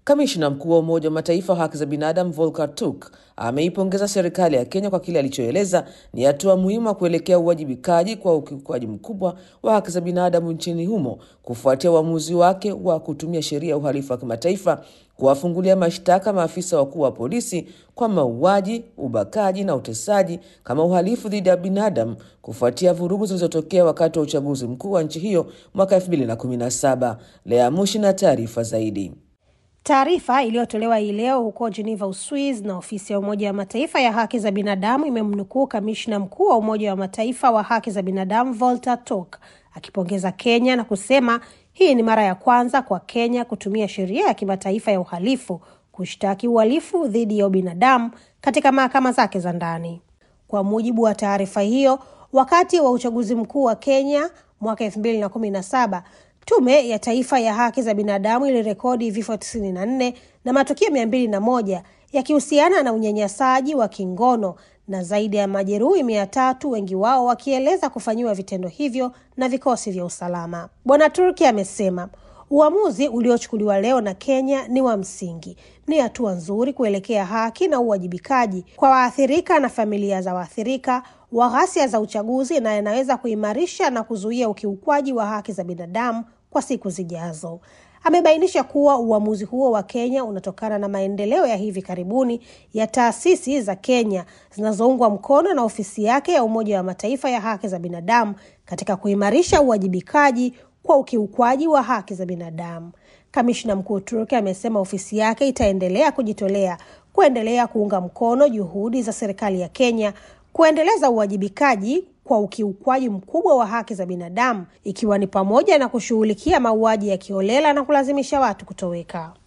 Kamishna mkuu wa Umoja wa Mataifa wa haki za binadamu Volker Turk ameipongeza serikali ya Kenya kwa kile alichoeleza ni hatua muhimu ya kuelekea uwajibikaji kwa ukiukwaji mkubwa wa haki za binadamu nchini humo kufuatia uamuzi wake wa kutumia sheria ya uhalifu wa kimataifa kuwafungulia mashtaka maafisa wakuu wa polisi kwa mauaji, ubakaji na utesaji kama uhalifu dhidi ya binadamu kufuatia vurugu zilizotokea wakati wa uchaguzi mkuu wa nchi hiyo mwaka 2017. Lea Mushi na taarifa zaidi. Taarifa iliyotolewa hii leo huko Geneva, Uswiz, na ofisi ya Umoja wa Mataifa ya haki za binadamu imemnukuu kamishna mkuu wa Umoja wa Mataifa wa haki za binadamu Volker Turk akipongeza Kenya na kusema hii ni mara ya kwanza kwa Kenya kutumia sheria ya kimataifa ya uhalifu kushtaki uhalifu dhidi ya ubinadamu katika mahakama zake za ndani. Kwa mujibu wa taarifa hiyo, wakati wa uchaguzi mkuu wa Kenya mwaka elfu mbili na kumi na saba Tume ya Taifa ya Haki za Binadamu ilirekodi vifo 94 na matukio mia mbili na moja yakihusiana na unyanyasaji wa kingono na zaidi ya majeruhi mia tatu, wengi wao wakieleza kufanyiwa vitendo hivyo na vikosi vya usalama. Bwana Turki amesema uamuzi uliochukuliwa leo na Kenya ni wa msingi, ni hatua nzuri kuelekea haki na uwajibikaji kwa waathirika na familia za waathirika wa ghasia za uchaguzi na yanaweza kuimarisha na kuzuia ukiukwaji wa haki za binadamu kwa siku zijazo. Amebainisha kuwa uamuzi huo wa Kenya unatokana na maendeleo ya hivi karibuni ya taasisi za Kenya zinazoungwa mkono na ofisi yake ya Umoja wa Mataifa ya haki za binadamu katika kuimarisha uwajibikaji kwa ukiukwaji wa haki za binadamu. Kamishna mkuu Turki amesema ofisi yake itaendelea kujitolea kuendelea kuunga mkono juhudi za serikali ya Kenya kuendeleza uwajibikaji kwa ukiukwaji mkubwa wa haki za binadamu ikiwa ni pamoja na kushughulikia mauaji ya kiholela na kulazimisha watu kutoweka.